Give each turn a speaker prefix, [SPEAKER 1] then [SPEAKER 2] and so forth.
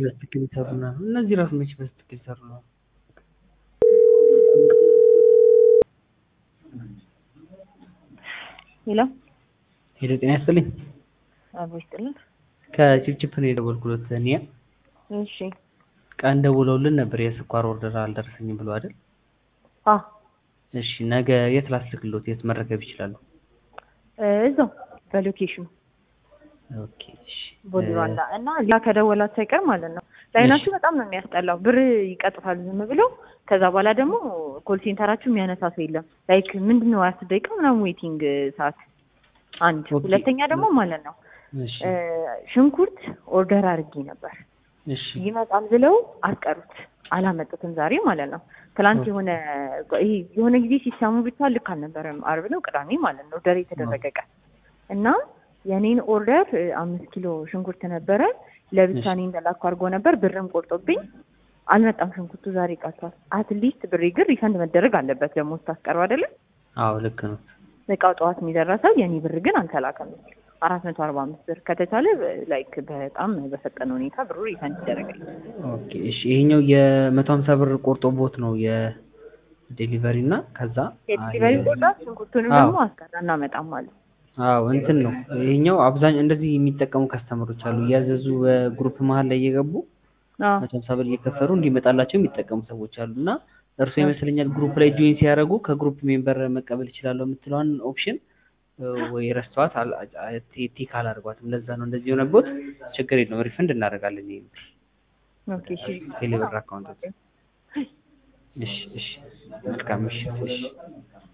[SPEAKER 1] በትክክል ይሰሩና እነዚህ ራሱ መቼ በትክክል ይሰሩ ነው?
[SPEAKER 2] ሄሎ
[SPEAKER 1] ሄሎ ጤና ይስጥልኝ።
[SPEAKER 2] አቦ ይስጥልን።
[SPEAKER 1] ከችፕችፕ ነው የደወልኩት እኔ
[SPEAKER 2] እሺ
[SPEAKER 1] ቀን ደውለውልን ነበር የስኳር ኦርደር አልደረሰኝም ብሎ አይደል?
[SPEAKER 2] አ
[SPEAKER 1] እሺ ነገ የት ላስልክሎት? የት መረከብ ይችላሉ?
[SPEAKER 2] እዛው በሎኬሽኑ
[SPEAKER 1] ኦኬ እሺ
[SPEAKER 2] ቦዲ ሩዋንዳ እና ሌላ ከደወላችሁ አይቀር ማለት ነው። ላይናችሁ በጣም ነው የሚያስጠላው። ብር ይቀጥፋል ዝም ብሎ። ከዛ በኋላ ደግሞ ኮል ሴንተራችሁ የሚያነሳ ሰው የለም። ላይክ ምንድን ነው አስር ደቂቃ ምናምን ዌቲንግ ሰዓት አንድ።
[SPEAKER 1] ኦኬ።
[SPEAKER 2] ሁለተኛ ደግሞ ማለት ነው
[SPEAKER 1] እሺ
[SPEAKER 2] እ ሽንኩርት ኦርደር አድርጌ ነበር
[SPEAKER 1] እሺ
[SPEAKER 2] ይመጣል ብለው አስቀሩት። አላመጡትም ዛሬ ማለት ነው። ትላንት የሆነ ይሄ የሆነ ጊዜ ሲሰሙ ብቻ ልክ አልነበረም። አርብ ነው ቅዳሜ ማለት ነው ኦርደር የተደረገ ቀን እና የኔን ኦርደር እ አምስት ኪሎ ሽንኩርት ነበረ ለብቻ እኔ እንደላኩ አድርጎ ነበር። ብርም ቆርጦብኝ አልመጣም። ሽንኩርቱ ዛሬ ቀርቷል። አትሊስት ብሬ ግን ሪፈንድ መደረግ አለበት። ደግሞ ስታስቀሩ አይደለም
[SPEAKER 1] አዎ ልክ ነው።
[SPEAKER 2] እቃው ጠዋት የሚደረሰው የኔ ብር ግን አልተላከም። አራት መቶ አርባ አምስት ብር ከተቻለ ላይክ በጣም በፈጠነ ሁኔታ ብሩ ሪፈንድ ይደረጋል።
[SPEAKER 1] ኦኬ እሺ ይሄኛው የመቶ ሀምሳ ብር ቆርጦ ቦት ነው የዴሊቨሪ እና ከዛ
[SPEAKER 2] የዲሊቨሪ ቆጣ ሽንኩርቱንም
[SPEAKER 1] አዎ።
[SPEAKER 2] ደግሞ አስቀራ እናመጣም ማለት
[SPEAKER 1] አዎ እንትን ነው ይሄኛው አብዛኛው እንደዚህ የሚጠቀሙ ከስተመሮች አሉ እያዘዙ በግሩፕ መሀል ላይ እየገቡ
[SPEAKER 2] አዎ
[SPEAKER 1] መቶ ሀምሳ ብር እየከፈሉ እንዲመጣላቸው የሚጠቀሙ ሰዎች አሉ እና እርሱ ይመስለኛል ግሩፕ ላይ ጆይን ሲያደርጉ ከግሩፕ ሜምበር መቀበል ይችላለሁ የምትለዋን ኦፕሽን ወይ ረስተዋት አል- አ- ቲ- ቲክ አላደርጓትም። ለዛ ነው እንደዚህ የሆነቦት። ችግር የለውም ሪፈንድ እናደርጋለን። ይሄ
[SPEAKER 2] ኦኬ እሺ
[SPEAKER 1] ቴሌብር አካውንት። እሺ እሺ መልካም ምሽት። እሺ